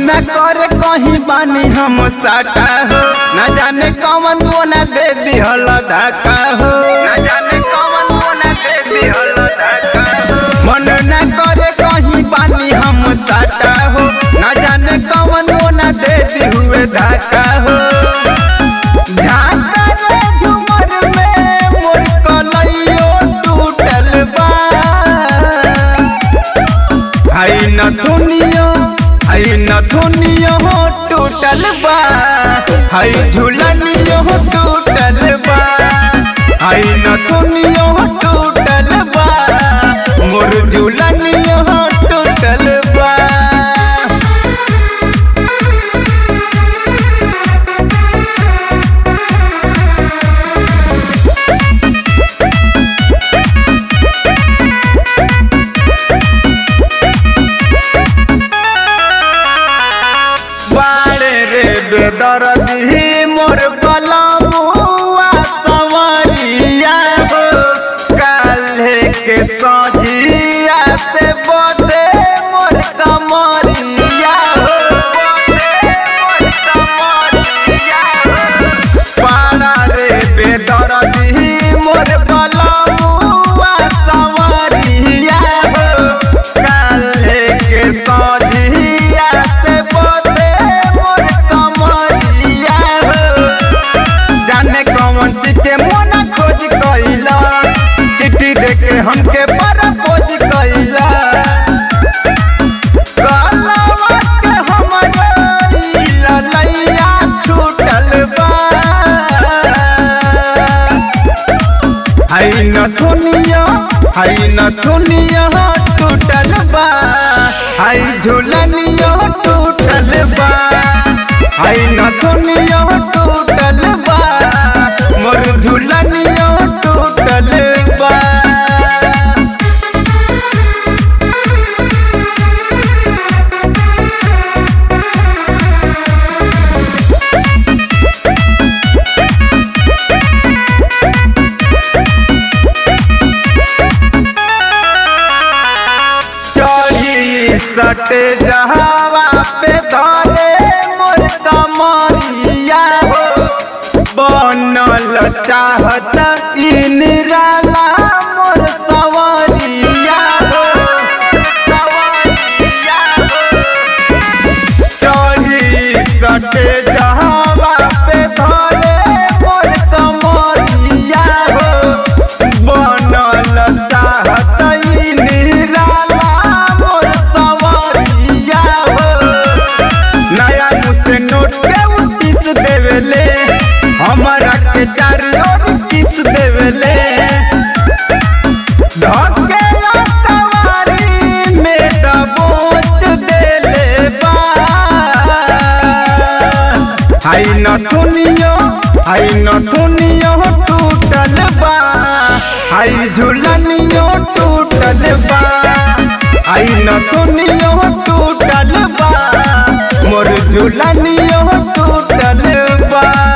न करे कहीं बानी हम साटा हो न जाने कौन वो न दे दिहल धक्का हो न जाने कौन वो न दे दिहल धक्का हो मन न करे कहीं बानी हम साटा हो न जाने कौन वो न दे दी हुए धक्का हो झांका रे झूमर में मोर कलइयो टूटल बा आई न दुनिया आई न दुनिया हो टूटल बा आई झूलनियो हो टूटल बा आई न दुनिया हो टूटल बा मोर झूलनियो हो टूटल बा बाड़े रे बेदरदी मोर बलमुआ सवरिया हो काल्हे के सझिया से बोदे मोर कमरिया हो बोदे मोर कमरिया हो पाड़ा रे बेदरदी मोर बलमुआ सवरिया हो काल्हे के सझिया से बोदे मोर कमरिया हो जाने कौन चीज के मोना खोज कैला चिट्ठी देके हमके पर खोज कैला कहलवा के हमरे ई ललैया छूटल बा हाय न दुनिया हाय न दुनिया टूटल बा हाय झूलनिया टूटल बा हाय न दुनिया टूटल बा मोर झूलनिया टूटल बा चढ़ी सटे जहावा पे धरे मोर कमरिया हो बनल चाहत इन राला मोर सवरिया हो सवरिया हो चढ़ी सटे जहावा पे धरे मोर कमरिया हो बनल चाहत इन राला मोर सवरिया हो नया मुझसे नोट के उतीस देवेले हमारा के चार और किस देवेले धके कवारी में दबोच देले बा हाय न दुनिया हाय न दुनिया टूटल बा हाय झूलनियो टूटल बा हाय न दुनिया टूटल बा मोर झूलनियो टूटल बा